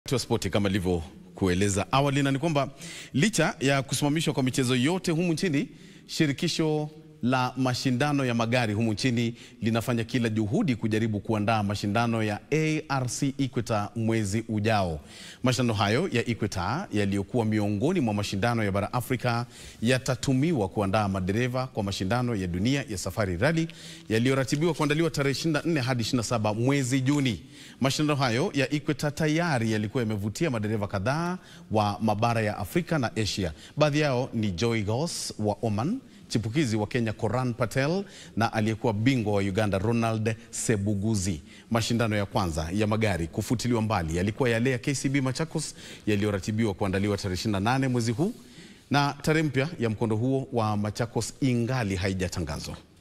wa spoti kama ilivyokueleza awali, na ni kwamba licha ya kusimamishwa kwa michezo yote humu nchini, shirikisho la mashindano ya magari humu nchini linafanya kila juhudi kujaribu kuandaa mashindano ya ARC Equator mwezi ujao. Mashindano hayo ya Equator yaliyokuwa miongoni mwa mashindano ya bara Afrika yatatumiwa kuandaa madereva kwa mashindano ya dunia ya Safari Rally yaliyoratibiwa kuandaliwa tarehe 24 hadi 27 mwezi Juni. Mashindano hayo ya Equator tayari yalikuwa yamevutia madereva kadhaa wa mabara ya Afrika na Asia. Baadhi yao ni Joy Gos wa Oman, chipukizi wa Kenya Koran Patel na aliyekuwa bingwa wa Uganda Ronald Sebuguzi. Mashindano ya kwanza ya magari kufutiliwa mbali yalikuwa yale ya KCB Machakos yaliyoratibiwa kuandaliwa tarehe 28 mwezi huu, na tarehe mpya ya mkondo huo wa Machakos ingali haijatangazwa.